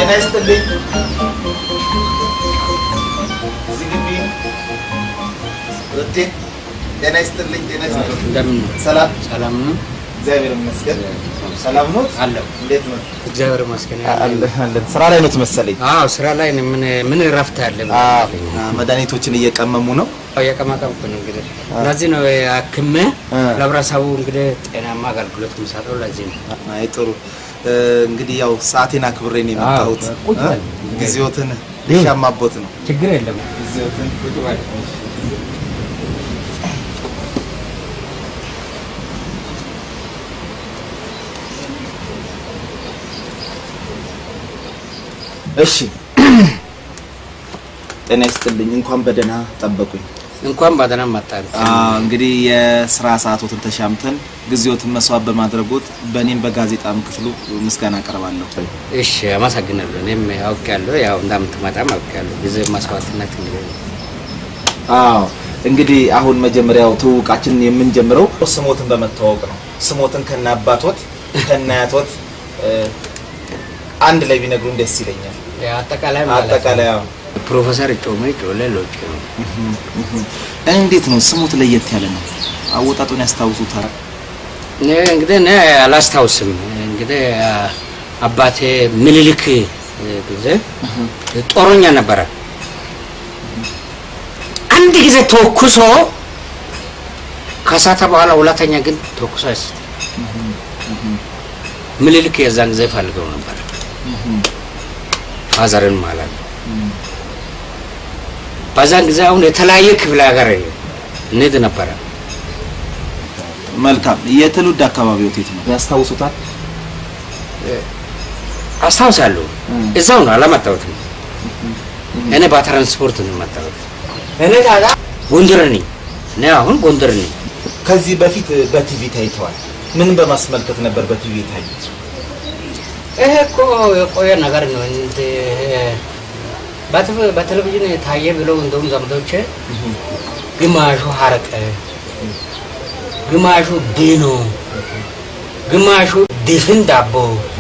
ጤና ይስጥልኝ። እዚህ ግቢ ወጤ ጤና ይስጥልኝ። ጤና ይስጥልኝ። እንደምን ነው? ሰላም ሰላም ነው እግዚአብሔር ይመስገን። ሰላም ነው? አለው። እንዴት ነው? እግዚአብሔር ይመስገን። አለን። ስራ ላይ ነው መሰለኝ። አዎ ስራ ላይ ነኝ። ምን ምን እረፍት አለ? መድኃኒቶችን እየቀመሙ ነው። የቀማቀምኩ ነው እንግዲህ ለዚህ ነው አክሜ አ። ለህብረተሰቡ እንግዲህ ጤናማ አገልግሎት የምሰጠው ለዚህ ነው። አይ ጥሩ። እ፣ እንግዲህ ያው ሰዓቴን አክብሬ ነው የመጣሁት። አዎ፣ ቁጭ በል። እ፣ ጊዜዎትን ሊሻማቦት ነው። ችግር የለም። ጊዜዎትን ቁጭ በል። እሺ። ጤና ይስጥልኝ። እንኳን በደህና ጠበቁኝ። እንኳን በደህና መጣን። አዎ እንግዲህ የስራ ሰዓቶትን ተሻምተን ጊዜዎትን መስዋዕት በማድረጎት በእኔም በጋዜጣም ክፍሉ ምስጋና አቀርባለሁ። እሺ አመሰግናለሁ። እኔም አውቄያለሁ፣ ያው እንደምትመጣም አውቄያለሁ። ጊዜ መስዋዕትነት እንግዲህ አዎ እንግዲህ አሁን መጀመሪያው ትውውቃችንን የምንጀምረው ስሞትን በመተዋወቅ ነው። ስሞትን ከነ አባቶት ከነ አያቶት እ፣ አንድ ላይ ቢነግሩን ደስ ይለኛል። አጠቃላይ ማለት ነው። አጠቃላይ አዎ። ፕሮፌሰር ጮሜ ጮሌ ሎጭ ነው። እንዴት ነው ስሙት? ለየት ያለ ነው። አወጣጡን ያስታውሱታል? እኔ እንግዲህ እኔ አላስታውስም። እንግዲህ አባቴ ምኒልክ ጊዜ ጦረኛ ነበረ። አንድ ጊዜ ተኩሶ ከሳተ በኋላ ሁለተኛ ግን ተኩሶ አይስት ምኒልክ የዛን ጊዜ ፈልገው ነበር ፋዘርን ማለት ነው። በዛን ጊዜ አሁን የተለያየ ክፍለ ሀገር እንሄድ ነበረ። መልካም። የትውልድ አካባቢዎት የት ነው? ያስታውሱታል? አስታውሳለሁ። እዛው ነው አላመጣሁትም። እኔ በትራንስፖርት ነው የመጣሁት። እኔ ታዲያ ጎንደር ነኝ። እኔ አሁን ጎንደር ነኝ። ከዚህ በፊት በቲቪ ታይተዋል። ምን በማስመልከት ነበር በቲቪ የታዩት? ይሄ እኮ የቆየ ነገር ነው። እንደ በቴሌ- በቴሌቪዥን ታየ ብለው እንደውም ዘመዶቼ ግማሹ ሀረቀ፣ ግማሹ ዲኖ፣ ግማሹ ድፍን ዳቦ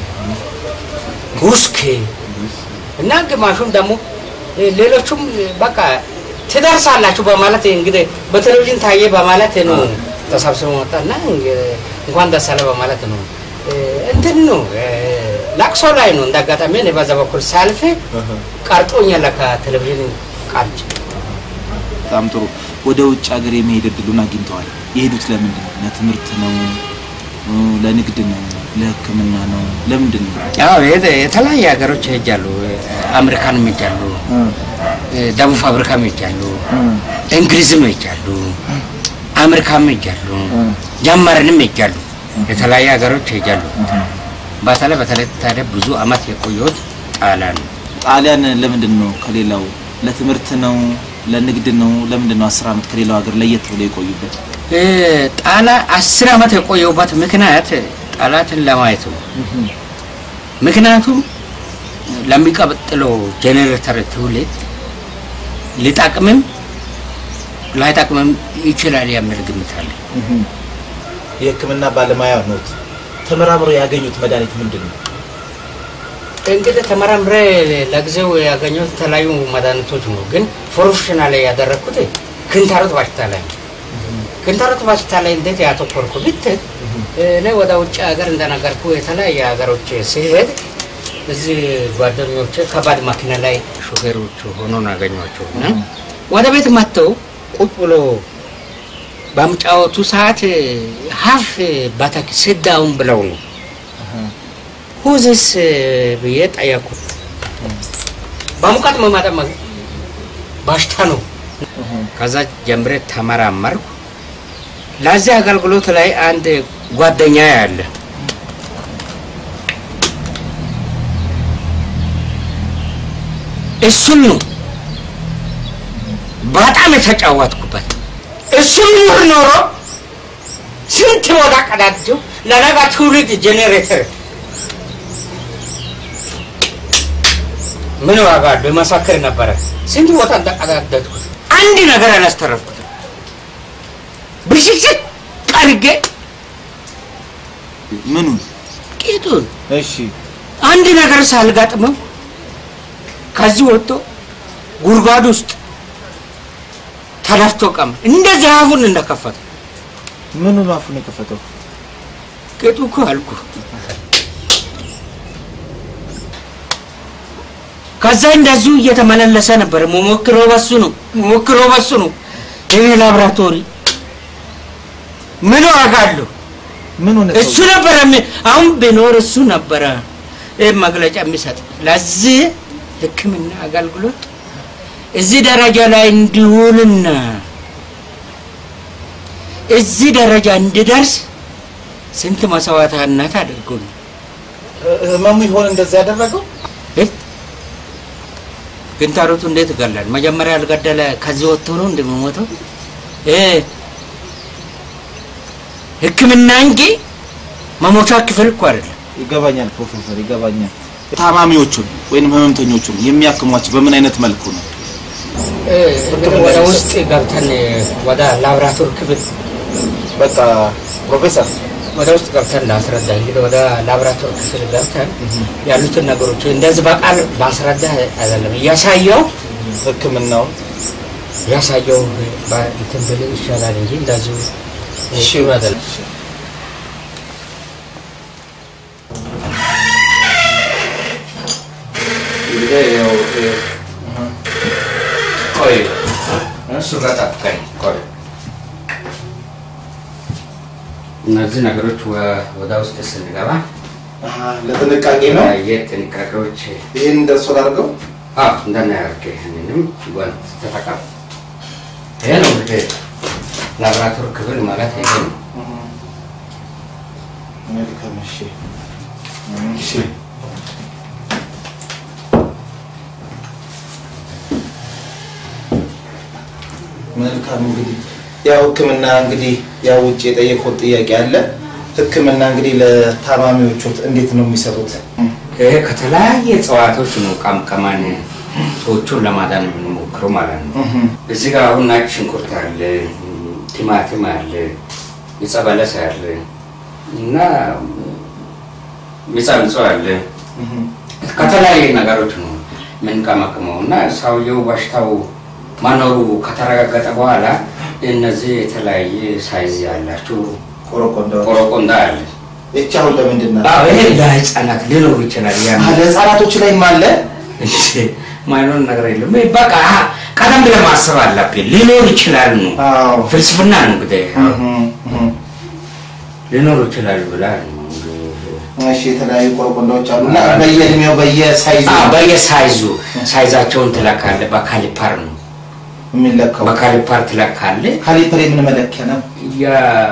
ውስኪ እና ግማሹም ደግሞ ሌሎቹም በቃ ትደርሳላችሁ በማለት እንግዲህ በቴሌቪዥን ታየ በማለት ነው ተሰብስበው መጣ እና እንኳን ደስ አለ በማለት ነው እንትን ነው ላቅሶ ላይ ነው። እንዳጋጣሚ እኔ በዛ በኩል ሳልፍ ቀርጦኛል ከቴሌቪዥን ቃልጭ በጣም ጥሩ። ወደ ውጭ ሀገር የመሄድ እድሉን አግኝተዋል። የሄዱት ለምንድን ነው? ለትምህርት ነው? እ፣ ለንግድ ነው? ለሕክምና ነው? ለምንድን ነው? ያው የተ- የተለያየ ሀገሮች ሄጃሉ። አሜሪካንም ሄጃሉ፣ ደቡብ አፍሪካም ሄጃሉ፣ እንግሊዝም ሄጃሉ፣ አሜሪካም ሄጃሉ፣ ጀመርንም ሄጃሉ። የተለያየ ሀገሮች ሄጃሉ። በተለይ በተለይ ታዲያ ብዙ አመት የቆየሁት ጣሊያን ነው። ጣሊያን ለምንድን ነው ከሌላው? ለትምህርት ነው? ለንግድ ነው? ለምንድን ነው አስር አመት ከሌላው ሀገር ለየት ብሎ የቆዩበት? እ፣ ጣላ አስር አመት የቆየሁበት ምክንያት ጣላትን ለማየት ነው። ምክንያቱም ለሚቀጥለው ጄኔሬተር ትውልድ ሊጠቅምም ላይጠቅምም ይችላል የሚል ግምት አለ። የሕክምና ባለሙያ ኖት። ተመራምረው ያገኙት መድኃኒት ምንድን ነው? እንግዲህ ተመራምሬ ለጊዜው ያገኘሁት የተለያዩ መድኃኒቶች ነው፣ ግን ፕሮፌሽናል ላይ ያደረግኩት ክንታሮት በሽታ ላይ ነው። ክንታሮት በሽታ ላይ እንዴት ያተኮርኩ ብትል እኔ ወደ ውጭ ሀገር እንደነገርኩ የተለያየ ሀገሮች ሲሄድ እዚህ ጓደኞች ከባድ መኪና ላይ ሾፌሮች ሆኖ ነው ያገኟቸው እና ወደ ቤት መጥተው ቁጭ ብሎ በምጫወቱ ሰዓት ሀፍ ባታክ ስዳውን ብለው ነው ሁዝስ ብዬ ጠየኩ። በሙቀት መማጠመ በሽታ ነው። ከዛ ጀምሬ ተመራመርኩ። ለዚህ አገልግሎት ላይ አንድ ጓደኛ ያለ እሱን ነው በጣም የተጫወትኩበት። እሱን ኑር ኖሮ ስንት ቦታ ቀዳድጀው ለነጋ ትውልድ ጄኔሬተር ምን ዋጋ አለው? መሰክር ነበረ። ስንት ቦታ እንደቀዳደድኩት አንድ ነገር አላስተረፍኩትም። ብሽሽት ቀርጌ ምኑን? ቂጡን እሺ አንድ ነገር ሳልጋጥመው ከዚህ ወጥቶ ጉድጓድ ውስጥ ተደፍቶ ቀም እንደዚህ አፉን እንደከፈተ ምኑ ነው አፉን የከፈተው? ቅጡ እኮ አልኩ። ከዛ እንደዚሁ እየተመላለሰ ነበር። ሞሞክሮ በሱ ነው ሞሞክሮ በሱ ነው። ይሄ ላብራቶሪ ምን ዋጋ አለው? ምን ሆነ? እሱ ነበረ የሚ- አሁን ቢኖር እሱ ነበረ ይህ መግለጫ የሚሰጥ ለዚህ ሕክምና አገልግሎት እዚህ ደረጃ ላይ እንዲውልና እዚህ ደረጃ እንዲደርስ ስንት መስዋዕትነት አድርጎ ነው። ህመሙ ይሆን እንደዛ ያደረገው? እት ግንታሮቱ እንዴት ይገላል? መጀመሪያ ያልገደለ ከዚህ ወጥቶ ነው እንደሚሞተው እ ሕክምና እንጂ መሞቻ ክፍል እኮ አይደለም። ይገባኛል ፕሮፌሰር፣ ይገባኛል። ታማሚዎቹን ወይንም ህመምተኞቹን የሚያክሟቸው በምን አይነት መልኩ ነው? ወደ ውስጥ ገብተን ወደ ላብራቶሪ ክፍል በቃ ፕሮፌሰር ወደ ውስጥ ገብተን ላስረዳ። እንግዲህ ወደ ላብራቶሪ ክፍል ገብተን ያሉትን ነገሮች እንደዚህ በቃል ማስረዳ አይደለም እያሳየው ህክምናውን ያሳየው እንትን ብል ይሻላል እንጂ እንደዚሁ እሺ አይደለም። እንግዲህ ያው ቆይ እሱ ጋር ጠብቀኝ ቆይ እነዚህ ነገሮች ወ- ወደ ውስጥ ስንገባ ለጥንቃቄ ነው። የጥንቃቄዎች ይህን እንደርሶ ላድርገው። እንደናያርግ ይህንንም ጓንት ተጠቀም። ይሄ ነው እንግዲህ ላብራቶሪ ክፍል ማለት ይሄ ነው። መልካም እሺ፣ እሺ። መልካም እንግዲህ ያው ህክምና እንግዲህ ያው ውጭ የጠየቁት ጥያቄ አለ። ህክምና እንግዲህ ለታማሚዎቹ እንዴት ነው የሚሰጡት? ይሄ ከተለያየ እጽዋቶች ነው ቀምቀማን ሰዎቹን ለማዳን የምንሞክረው ማለት ነው። እዚህ ጋር አሁን ነጭ ሽንኩርት አለ፣ ቲማቲም አለ፣ ዕፀ በለስ አለ እና ሚጻምጾ አለ። ከተለያየ ነገሮች ነው የምንቀመቅመው እና ሰውየው በሽታው መኖሩ ከተረጋገጠ በኋላ እነዚህ የተለያየ ሳይዝ ያላቸው ቆረቆንዳ ቆረቆንዳ አለ። ይቺ አሁን ለምንድን ነው? አዎ፣ ይሄ ለህፃናት ሊኖሩ ይችላል። ያን ለህፃናቶች ላይም አለ። ማይኖር ነገር የለም። በቃ ቀደም ብለህ ማሰብ አለብህ። ሊኖር ይችላል ነው አዎ ፍልስፍና ነው እንግዲህ እህ፣ እህ። ሊኖሩ ይችላሉ ብለህ ነው እንግዲህ እሺ የተለያዩ ቆረቆንዳዎች አሉ እና በየእድሜው በየሳይዙ አዎ፣ በየሳይዙ ሳይዛቸውን ትለካለህ። በካሊፓር ነው የሚለካው። በካሊፓር ትለካለህ። ካሊፐር የምን መለኪያ ነው? የ-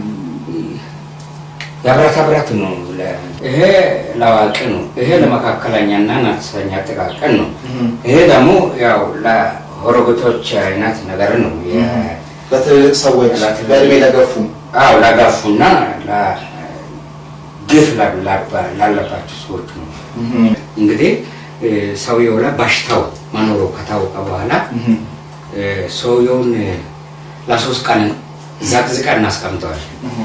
የብረታ ብረት ነው። ለ- ይሄ ለአዋቂ ነው። ይሄ ለመካከለኛና አነስተኛ ጥቃቅን ነው። እህ። ይሄ ደግሞ ያው ለሆሮግቶች አይነት ነገር ነው። የ- ለትልልቅ ሰዎች ለትልልቅ- በእድሜ ለገፉ አዎ ለጋፉና ግፍ ላለባቸው ሰዎች ነው። እህ፣ እንግዲህ እ፣ ሰውየው ላይ በሽታው መኖሩ ከታወቀ በኋላ እህ። እ፣ ሰውየውን እ፣ ለሶስት ቀን ዘቅዝቀን እናስቀምጠዋል። እህ።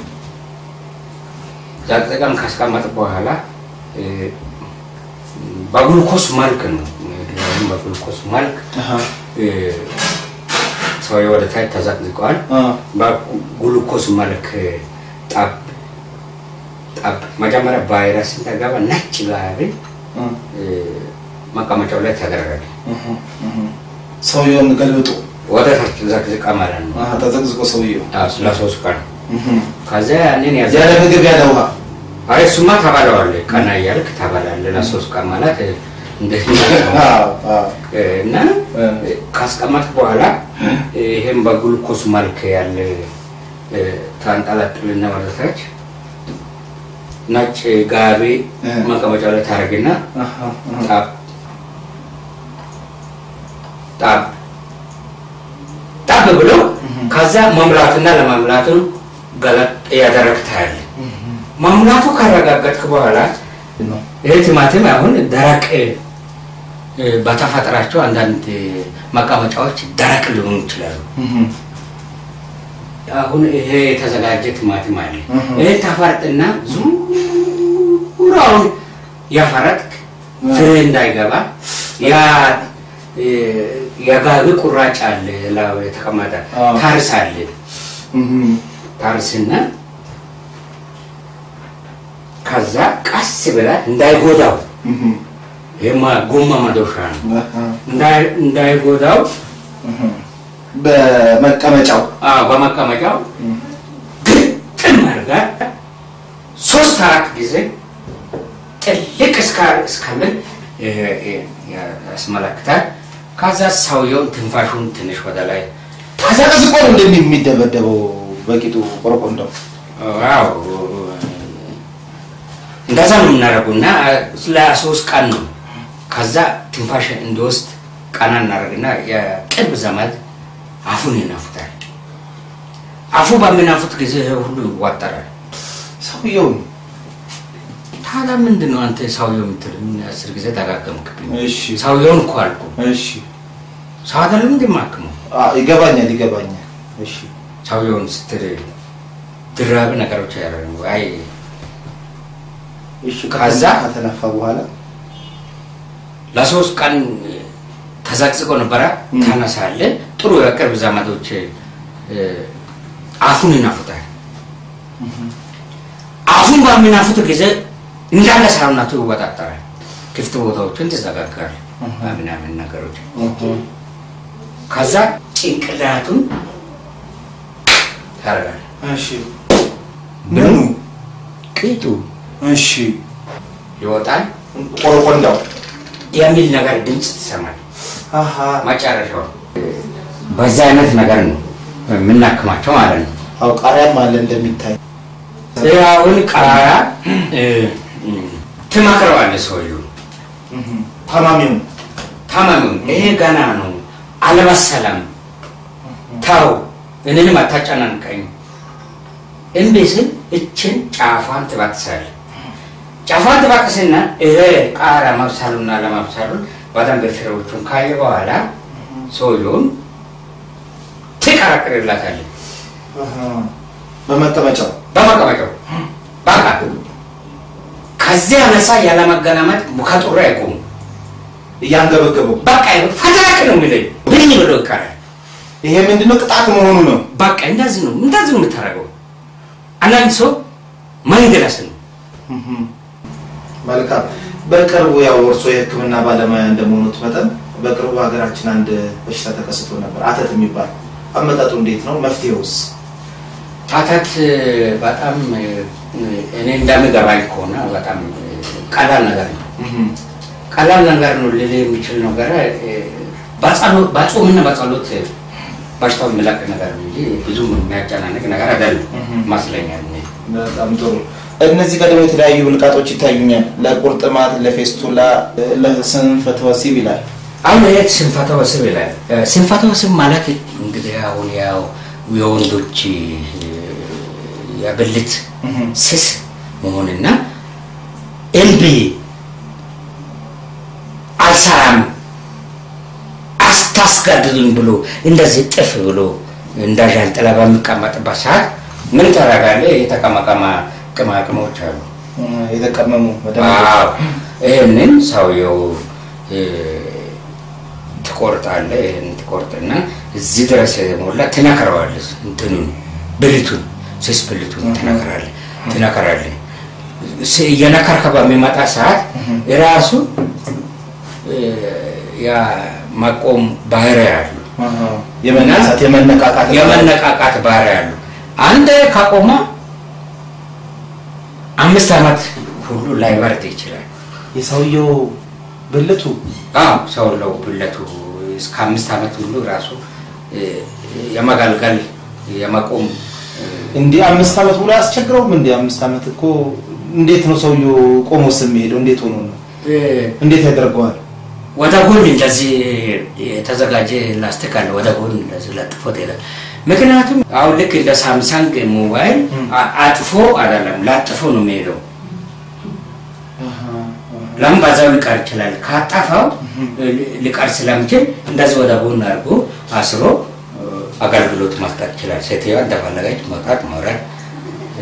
ዘቅዝቀን ካስቀመጥ በኋላ እ፣ በግሉኮስ መልክ ነው ወይም በግሉኮስ መልክ አሃ። እ፣ ሰውየው ወደ ታች ተዘቅዝቀዋል። አ፣ በግሉኮስ መልክ ጠብ ጠብ መጀመሪያ ቫይረስ ተገባ ነጭ ጋቢ አ፣ እ፣ መቀመጫው ላይ ተደረገ። እህ፣ እህ። ሰውየውን ገልብጦ ወደ ታች ዘቅዝቃ ማለት ነው። አሃ፣ ተዘቅዝቆ ሰውየው አዎ፣ ለሶስት ቀን እህ። ከዚያ ያንን ያዘ ያለ ምግብ ያለ ውሃ አይ እሱማ ታበላዋለህ። ቀና እያልክ ታበላለህ። ለሶስት ቀን ማለት እንዴት ነው? አዎ፣ አዎ። እና እ፣ ካስቀመጥክ በኋላ ይሄን በግሉኮስ መልክ ያለ እ፣ ታንጠለጥልና ወደ ታች ነጭ ጋቢ እ። መቀመጫው ላይ ታደርግና አሃ፣ አሃ። ጣብ ጣብ ጣብ ብሎ ከዛ መምላትና ለመምላቱን ገለጥ እያደረግ ታያለህ። መሙላቱ ካረጋገጥክ በኋላ ነው። ይህ ቲማቲም አሁን ደረቅ እ፣ በተፈጥራቸው አንዳንድ መቀመጫዎች ደረቅ ሊሆኑ ይችላሉ። እህ፣ አሁን ይሄ የተዘጋጀ ቲማቲም አለ። እህ። ይሄ ተፈርጥና ዙሪያውን ያፈረጥክ ፍሬ እንዳይገባ ያ እ፣ የጋቢ ቁራጭ አለ ላው የተቀመጠ አዎ። ታርስ አለ እህ፣ ታርስና ከዛ ቀስ ብላ እንዳይጎዳው እህ፣ ይሄማ ጎማ መዶሻ ነው አሃ፣ እንዳይ- እንዳይጎዳው እህ። በመቀመጫው አዎ፣ በመቀመጫው እህ፣ ግጥም አድርጋ ሶስት አራት ጊዜ ጥልቅ እስካ- እስከምን እ፣ እ፣ ያስመለክታል። ከዛ ሰውየው ትንፋሹን ትንሽ ወደ ላይ ተዘቅዝቆ ነው እንደሚ የሚደበደበው በቂጡ ቆረቆንዳው። ዋው እንደዛ ነው የምናደርገው እና ለሶስት ቀን ነው። ከዛ ትንፋሽ እንዲወስድ ቀና እናደርግና የቅርብ ዘመድ አፉን ይናፉታል። አፉ በሚናፉት ጊዜ ይሄ ሁሉ ይዋጠራል። ሰውየው ታዲያ ምንድን ነው አንተ ሰውየው የምትል ምን አስር ጊዜ ደጋገምክብኝ። እሺ ሰውየውን እኮ አልኩ። እሺ ሰው አይደለም እንደማክመው አ ይገባኛል ይገባኛል። እሺ ሰውየውን ስትል ድራቢ ነገሮች ያደረጉ አይ እሺ ከዛ ከተነፋ በኋላ ለሶስት ቀን ተዘቅዝቆ ነበረ። ም። ተነሳለ ጥሩ የቅርብ ዘመዶች እ፣ አፉን ይናፉታል። አፉን በሚናፉት ጊዜ እንዳለ ሰውነቱ ይወጣጠራል። ክፍት ቦታዎችን ትዘጋጋል እህ። ምናምን ነገሮች እህ፣ ከዛ ጭንቅላቱን ታደርጋል። እሺ ምኑ ቂጡ እሺ ይወጣል ቆረቆንዳው የሚል ነገር ድምፅ ትሰማል። አሃ መጨረሻው በዛ አይነት ነገር ነው የምናክማቸው ማለት ነው። አው ቃሪያም አለ እንደሚታይ አሁን ቃራ እ፣ እ፣ ትመክረዋለህ ሰውዬው እህ፣ ታማሚው ታማሚው ይሄ ገና ነው አልበሰለም፣ ተው እኔንም አታጨናንቀኝ። እምቢ ስል እችን ጫፏን ትበጥሳለህ። ጫፏን ትበጥስና ይሄ ቃራ መብሰሉና ለመብሰሉን በደንብ ፍሬዎቹን ካየ በኋላ ሰውየውን ትቀረቅርላታለህ አሃ በመቀመጫው በመቀመጫው በቃ ከዚህ አነሳ ያለመገናመጥ ከጡሩ አይቆሙ እያንገበገበው በቃ ፈታክ ነው የሚለኝ ብኝ ብሎ ይቀራል። ይሄ ምንድነው ቅጣት መሆኑ ነው። በቃ እንደዚህ ነው እንደዚህ ነው የምታደርገው። አንዳንድ ሰው መንገላስ ነው እህ፣ መልካም በቅርቡ ያው እርሶ የሕክምና ባለሙያ እንደመሆኑት መጠን በቅርቡ ሀገራችን አንድ በሽታ ተከስቶ ነበር፣ አተት የሚባል አመጣጡ እንዴት ነው? መፍትሄውስ? ታታት በጣም እኔ እንደምገባኝ ከሆነ በጣም ቀላል ነገር ነው። እህ፣ ቀላል ነገር ነው ልል የሚችል ነገር በጸሎት በጾምና በጸሎት በሽታው የሚለቅ ነገር ነው እንጂ ብዙም የሚያጨናንቅ ነገር አይደለም እህ። ይመስለኛል። እኔ። በጣም ጥሩ። እነዚህ ጋር ደግሞ የተለያዩ ብልቃጦች ይታዩኛል። ለቁርጥማት፣ ለፌስቱላ፣ ለስንፈተ ወሲብ ይላል። አሁን ይሄ ስንፈተ ወሲብ ይላል። ስንፈተ ወሲብ ማለት እንግዲህ አሁን ያው የወንዶች የብልት እህ፣ ስስ መሆንና እምቢ አልሰራም አስታስጋድዱኝ ብሎ እንደዚህ ጥፍ ብሎ እንደ ዣንጥላ በሚቀመጥበት ሰዓት ምን ታደርጋለህ? የተቀመቀማ ቅማቅሞች አሉ። እህ፣ የተቀመሙ አዎ ይህንን ሰውየው እ፣ ትቆርጣለህ። ይህን ትቆርጥና እዚህ ድረስ የሞላ ትነክረዋለህ። እንትኑን ብልቱን ስስ ብልቱን ትነክራለህ ትነክራለህ። ስ- እየነከርከ በሚመጣ ሰዓት ራሱ እ፣ ያ ማቆም ባህሪ ያሉ አሃ፣ የመነሳት የመነቃቃት የመነቃቃት ባህሪ ያሉ አንድ ካቆመ አምስት ዓመት ሁሉ ላይበርድ ይችላል። የሰውየው ብልቱ አዎ ሰው ለው ብለቱ እስከ አምስት ዓመት ሁሉ ራሱ እ፣ የመጋልገል የመቆም እ፣ እንዲህ አምስት ዓመት ሙሉ አያስቸግረውም? እንዲህ አምስት ዓመት እኮ እንዴት ነው ሰውየው ቆሞስ የሚሄደው? እንዴት ሆኖ ነው? እ፣ እንዴት ያደርገዋል? ወደ ጎን እንደዚህ የተዘጋጀ ላስቲክ አለ። ወደ ጎን እንደዚህ ለጥፎት ይላል። ምክንያቱም አሁን ልክ እንደ ሳምሰንግ ሞባይል አ- አጥፎ አይደለም ላጥፎ ነው የሚሄደው። ለምን በዛው ሊቀር ይችላል። ካጠፋው ሊ- ሊቀር ስለሚችል እንደዚህ ወደ ጎን አድርጎ አስሮ እ፣ አገልግሎት መስጠት ይችላል። ሴትዮዋ እንደፈለገች መውጣት፣ መውረድ፣ እ፣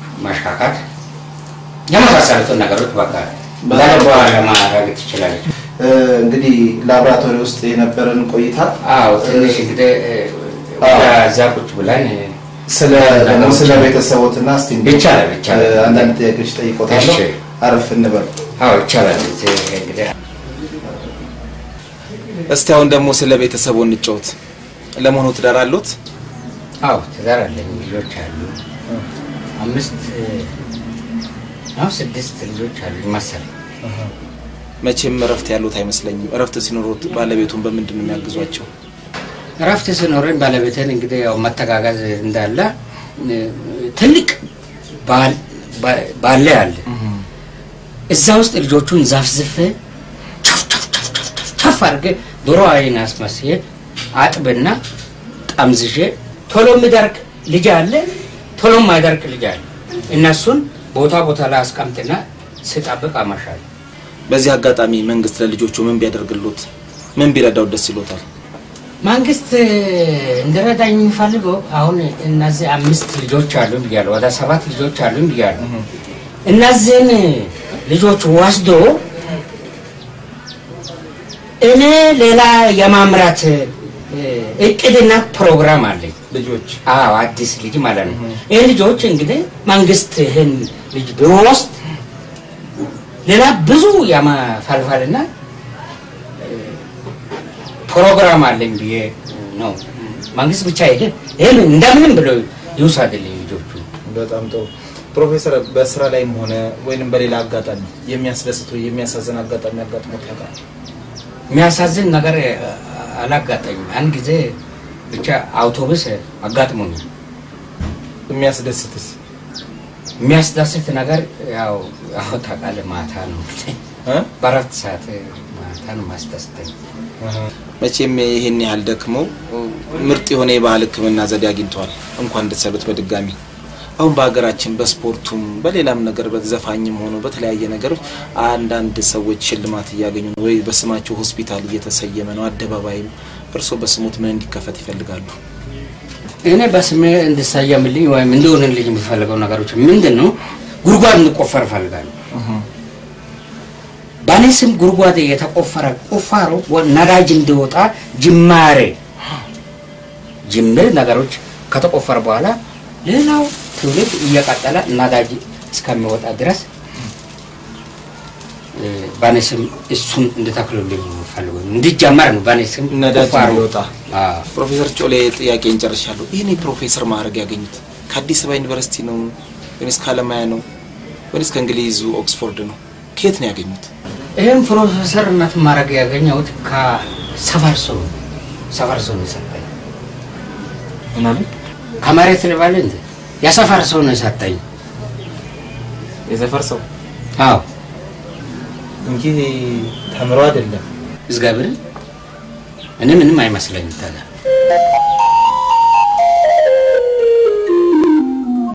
ማሽካካት የመሳሰሉትን ነገሮች በቃ በልቧ ለማድረግ ትችላለች። እንግዲህ ላቦራቶሪ ውስጥ የነበረን ቆይታ አዎ ትንሽ እንግዲህ አዎ። እዛ ቁጭ ብለን ስለ ደግሞ ስለ ቤተሰቦትና እስቲ እንግዲህ ይቻላል፣ ይቻላል። እ፣ አንዳንድ ጥያቄዎች ጠይቆታለሁ። እሺ። አረፍ እንበል። አዎ ይቻላል። እዚህ እንግዲህ እስቲ አሁን ደግሞ ስለ ቤተሰቡ እንጫወት። ለመሆኑ ትዳር አሉት? አዎ ትዳር አለኝ፣ ልጆች አሉ። አምስት ነው ስድስት ልጆች አሉ መሰለኝ። መቼም እረፍት ያሉት አይመስለኝም። እረፍት ሲኖሩት ባለቤቱን በምንድን ነው የሚያግዟቸው? እረፍት ስኖረኝ ባለቤቴን እንግዲህ ያው መተጋገዝ እንዳለ እ፣ ትልቅ ባል- ባ- ባለ አለ እዛ ውስጥ ልጆቹን ዛፍዝፍ ቸፍ ቸፍ ቸፍ ቸፍ ቸፍ ቸፍ አድርጌ ዶሮ አይን አስመስዬ አጥብና ጠምዝዤ ቶሎ የሚደርቅ ልጅ አለ፣ ቶሎ የማይደርቅ ልጅ አለ። እነሱን ቦታ ቦታ ላይ አስቀምጥና ስጠብቅ አመሻለሁ። በዚህ አጋጣሚ መንግስት ለልጆቹ ምን ቢያደርግሉት ምን ቢረዳው ደስ ይሎታል? መንግስት እንዲረዳኝ የሚፈልገው አሁን እነዚህ አምስት ልጆች አሉ ብያለሁ፣ ወደ ሰባት ልጆች አሉ ብያለሁ። እነዚህን ልጆች ወስዶ እኔ ሌላ የማምራት እ፣ እቅድና ፕሮግራም አለኝ። ልጆች አዎ አዲስ ልጅ ማለት ነው። ይህ ልጆች እንግዲህ መንግስት ይህን ልጅ ቢወስድ ሌላ ብዙ የማፈልፈልና እ፣ ፕሮግራም አለኝ ብዬ ነው። መንግስት ብቻ ሄደ ይህን እንደምንም ብሎ ይውሰድልኝ ልጆቹ። በጣም ጥሩ ፕሮፌሰር፣ በስራ ላይም ሆነ ወይንም በሌላ አጋጣሚ የሚያስደስት ወይ የሚያሳዝን አጋጣሚ አጋጥሞት ያውቃል? የሚያሳዝን ነገር እ፣ አላጋጠኝም። አንድ ጊዜ ብቻ አውቶቡስ አጋጥሞኛል። የሚያስደስትስ? የሚያስደስት ነገር ያው ያው ታውቃለህ ማታ ነው እ? በአራት ሰዓት ማታ ነው ማስደስተኝ። መቼም ይህን ያህል ደክመው ምርጥ የሆነ የባህል ሕክምና ዘዴ አግኝተዋል። እንኳን ደስ ያሉት በድጋሚ። አሁን በሀገራችን በስፖርቱም በሌላም ነገር በዘፋኝም ሆኖ በተለያየ ነገሮች አንዳንድ ሰዎች ሽልማት እያገኙ ነው፣ ወይ በስማቸው ሆስፒታል እየተሰየመ ነው፣ አደባባይም። እርስዎ በስሙት ምን እንዲከፈት ይፈልጋሉ? እኔ በስሜ እንድሰየምልኝ ወይም እንዲሆንልኝ የሚፈልገው ነገሮች ምንድን ነው? ጉድጓድ እንቆፈር እፈልጋለሁ። በእኔ ስም ጉድጓድ የተቆፈረ ቁፋሮ ወ- ነዳጅ እንዲወጣ ጅማሬ ጅምር ነገሮች ከተቆፈረ በኋላ ሌላው ትውልድ እየቀጠለ ነዳጅ እስከሚወጣ ድረስ እ፣ በእኔ ስም እሱን እንድተክሉልኝ ነው የምፈልገው። እንዲጀመር ነው በእኔ ስም ነዳጅ ቁፋሮ። እንዲወጣ። አዎ። ፕሮፌሰር ጮሌ ጥያቄ እንጨርሻለሁ። ይህን የፕሮፌሰር ማዕረግ ያገኙት ከአዲስ አበባ ዩኒቨርሲቲ ነው ወይስ ከአለማያ ነው ወይስ ከእንግሊዙ ኦክስፎርድ ነው? ከየት ነው ያገኙት? ይህም ፕሮፌሰርነት ማድረግ ያገኘሁት ከሰፈር ሰው ነው። ሰፈር ሰው ነው የሰጠኝ። ምናምን ከመሬት ልበል እንደ የሰፈር ሰው ነው የሰጠኝ። የሰፈር ሰው አዎ እንጂ ተምሮ አይደለም። እግዚአብሔርን እኔ ምንም አይመስለኝም ታዲያ